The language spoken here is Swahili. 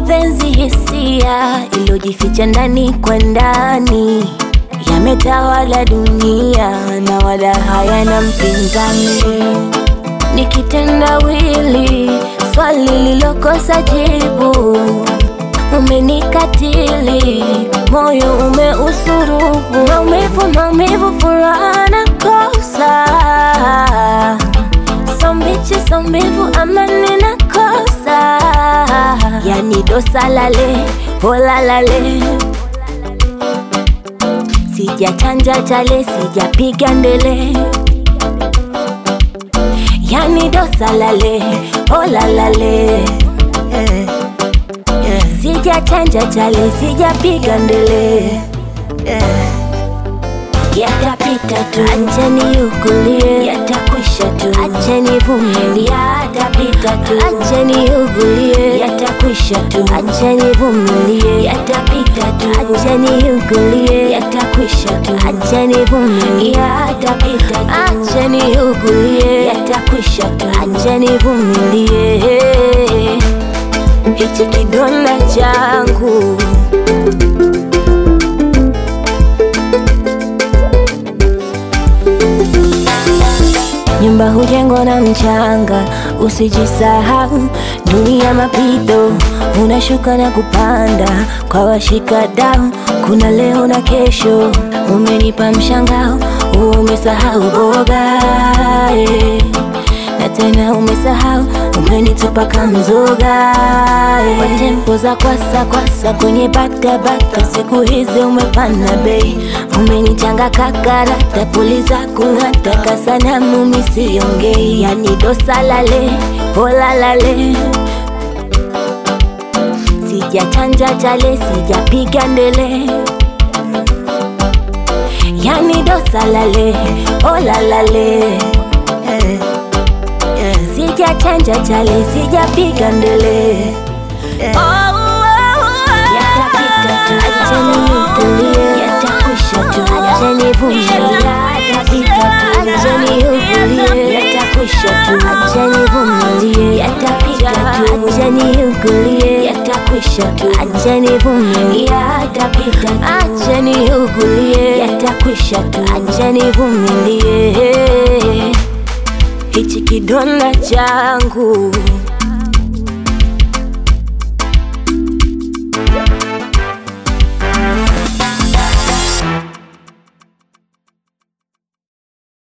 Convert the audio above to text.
mapenzi hisia iliyojificha ndani kwa ndani yametawala dunia na wala hayana mpinzani. Ni kitendawili, swali lilokosa jibu. Umenikatili, moyo umeusurubu, maumivu, maumivu, furaha na kosa sombichi sombivu amani na kosa yani dosa lale hola lale sijachanja chale sijapiga ndele yani dosa lale hola lale yeah, yeah, sijachanja chale sijapiga ndele yeah. yatapita tu, acheni ugulie, yatakwisha tu, acheni vumilie, yatapita tu, acheni ugulie, yatakwisha tu, acheni vumilie, yatapita tu, acheni ugulie, yatakwisha tu, acheni vumilie, yatapita tu, acheni ugulie, yatakwisha tu, acheni vumilie, hichi kidonda changu Nyumba hujengwa na mchanga, usijisahau. Dunia mapito, unashuka na kupanda kwa washikadau. Kuna leo na kesho, umenipa mshangao, umesahau boga eh. na tena umesahau, umenitupa kamzoga eh. kwa tempo za kwasa kwasa kwenye batabata, siku hizi umepanda bei, umenichanga kakarata, puli za kung'ata, kasanamu misiongei, yani dosa lale hola lale sijachanja chale sijapiga ndele yani dosa lale hola lale yeah, yeah, sijachanja chale sijapiga ndele yeah. yatapita tu acheni utulie yatakwisha tu acheni vumilie yatapita tu acheni utulie yatakwisha tu acheni vumilie yatapita tu acheni utulie yatakwisha tu acheni vumilie yatapita tu acheni utulie yatakwisha tu acheni vumilie hichi kidonda changu